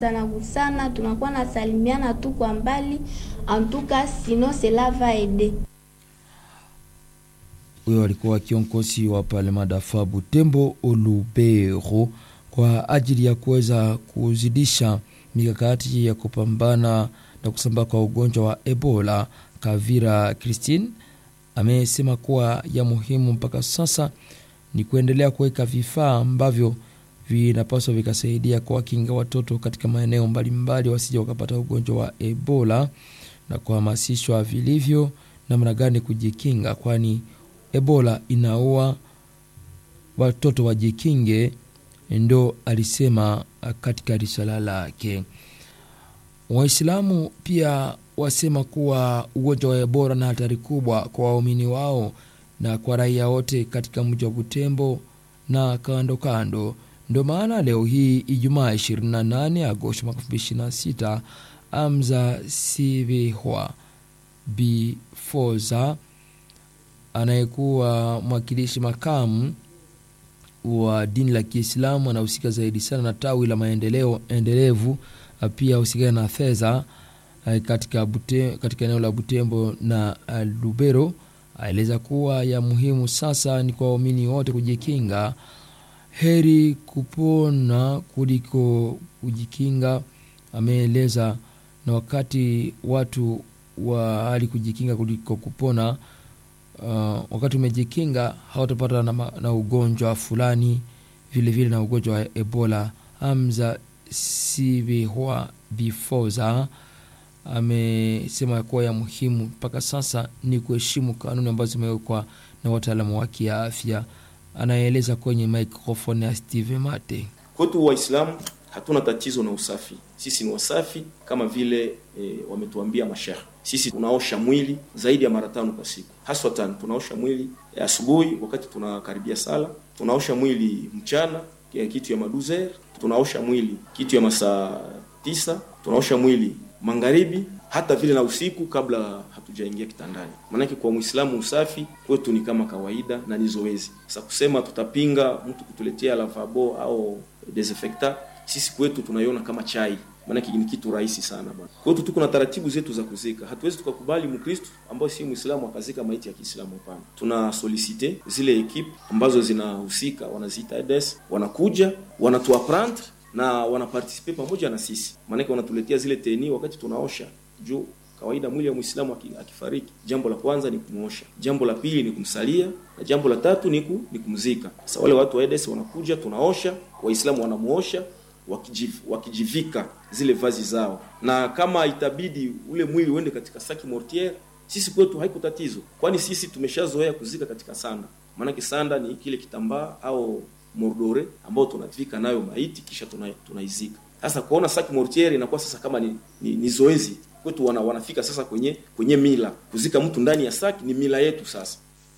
Tunagusana, tunakuwa na salimiana tu kwa mbali, antuka sino cela va aider. Huyo alikuwa kiongozi wa Parlement d'Affaires Butembo Olubero kwa ajili ya kuweza kuzidisha mikakati ya kupambana na kusambaa kwa ugonjwa wa Ebola. Kavira Christine amesema kuwa ya muhimu mpaka sasa ni kuendelea kuweka vifaa ambavyo vinapaswa vikasaidia kuwakinga watoto katika maeneo mbalimbali wasije wakapata ugonjwa wa Ebola na kuhamasishwa vilivyo namna gani kujikinga, kwani Ebola inaua watoto, wajikinge, ndo alisema katika risala lake. Waislamu pia wasema kuwa ugonjwa wa Ebola na hatari kubwa kwa waumini wao na kwa raia wote katika mji wa Butembo na kando kando. Ndio maana leo hii Ijumaa 28 Agosti mwaka 2026 Amza Sivihwa Bifoza anayekuwa mwakilishi makamu wa dini la Kiislamu anahusika zaidi sana na tawi la maendeleo endelevu, pia husikana na fedha katika, bute, katika eneo la Butembo na Lubero. Aeleza kuwa ya muhimu sasa ni kwa waumini wote kujikinga, heri kupona kuliko kujikinga. Ameeleza na wakati watu wa hali kujikinga kuliko kupona. Uh, wakati umejikinga hautapata na, na ugonjwa fulani vilevile vile na ugonjwa wa Ebola. Hamza Sibihwa Bifoza amesema kuwa ya muhimu mpaka sasa ni kuheshimu kanuni ambazo zimewekwa na wataalamu wa kiafya. Anaeleza kwenye microphone ya Steve Mate. Kwetu Waislamu hatuna tatizo na usafi, sisi ni wasafi kama vile e, wametuambia mashehe. Sisi tunaosha mwili zaidi ya mara tano kwa siku, haswa tano. Tunaosha mwili asubuhi wakati tunakaribia sala, tunaosha mwili mchana kitu ya maduzer, tunaosha mwili kitu ya masaa tisa, tunaosha mwili magharibi, hata vile na usiku kabla hatujaingia kitandani. Maanake kwa Muislamu usafi kwetu ni kama kawaida na ni zoezi. Sasa kusema tutapinga mtu kutuletea lavabo au desinfectant, sisi kwetu tunaiona kama chai maanake ni kitu rahisi sana bwana. Kwetu tuko na taratibu zetu za kuzika. Hatuwezi tukakubali Mkristo ambaye si Muislamu akazika maiti ya Kiislamu, hapana. Tuna solicite zile ekipe ambazo zinahusika, wanaziita EDS, wanakuja wanatuaprendre na wanapartisipe pamoja na sisi, maanake wanatuletea zile teni wakati tunaosha juu kawaida mwili wa Muislamu akifariki, jambo la kwanza ni kumuosha, jambo la pili ni kumsalia, na jambo la tatu ni, ku, ni kumzika. Sasa wale watu wa EDS wanakuja, tunaosha, Waislamu wanamuosha wakijiv, wakijivika zile vazi zao, na kama itabidi ule mwili uende katika saki mortiere, sisi kwetu haiko tatizo, kwani sisi tumeshazoea kuzika katika sanda. Maanake sanda ni kile kitambaa au mordore ambao tunavika nayo maiti kisha tunaizika. Tuna sasa kuona saki mortiere inakuwa sasa kama ni, ni, ni zoezi kwetu, wana, wanafika sasa kwenye kwenye mila kuzika mtu ndani ya saki ni mila yetu sasa.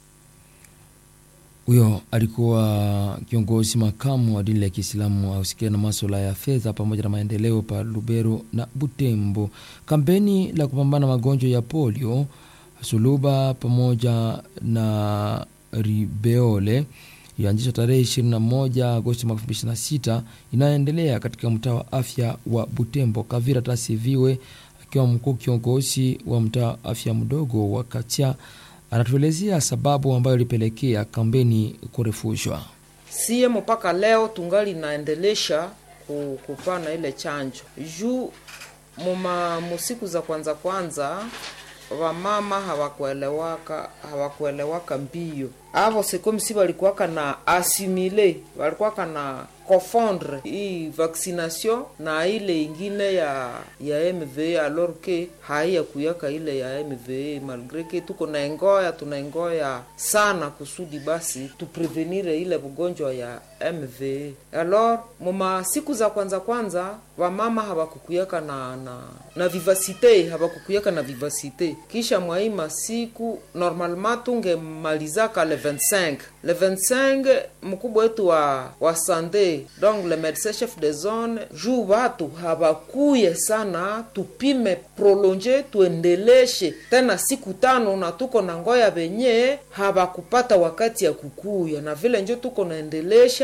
Huyo alikuwa kiongozi makamu wa dini la Kiislamu ahusikia na maswala ya fedha pamoja na maendeleo pa Lubero na Butembo. Kampeni la kupambana magonjwa ya polio, suluba pamoja na ribeole ilianzishwa tarehe 21 Agosti mwaka 2026 inayoendelea katika mtaa wa afya wa Butembo. Kavira Tasiviwe akiwa mkuu kiongozi wa mtaa wa afya mdogo wa Katia anatuelezea sababu ambayo ilipelekea kampeni kurefushwa. Sie mpaka leo tungali naendelesha kupana ile chanjo juu muma musiku za kwanza kwanza wamama hawakuelewaka hawakuelewaka mbio avo sekomisi walikuwaka na asimile walikuwaka na confondre hii vaccination na ile ingine ya ya MVA alors que haiya kuyaka ile ya MVA malgre que tuko na engoya tunaengoya sana kusudi basi tuprevenire ile ugonjwa ya MVA. Alors muma siku za kwanza kwanza wamama hawakukuyaka na na na vivasite hawakukuyaka na vivasite, kisha mwaima siku normalement tungemalizaka le 25 le 25 mkubwa wetu wa wa sante donc le médecin chef de zone juu watu hawakuye sana, tupime prolonge tuendeleshe tena siku tano, na tuko na ngoya venye hawakupata wakati ya kukuya, na vile njo tuko naendelesha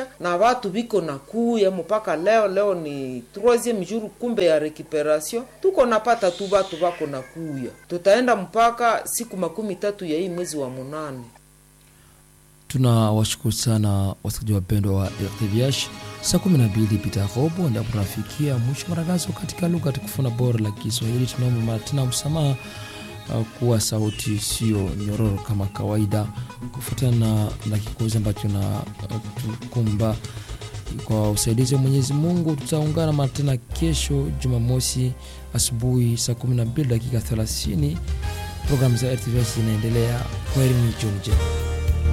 na watu biko na kuya mpaka leo. Leo ni troisieme jour kumbe ya recuperation, tuko napata tu batu bako na kuya, tutaenda mpaka siku makumi tatu ya hii mwezi wa munane. tunawashukuru sana wasikilizaji wapendwa wa rtvh saa 12 pita robo ndipo tunafikia mwisho wa matangazo katika lugha tukufu na bora la kiswahili tunaomba mara tena msamaha uh, kuwa sauti sio nyororo kama kawaida kufuatana na, na kikozi ambacho na uh, tukumba kwa usaidizi wa mwenyezi mungu tutaungana mara tena kesho jumamosi asubuhi saa 12 dakika 30 programu za rtvh zinaendelea kwa elimu jioni njema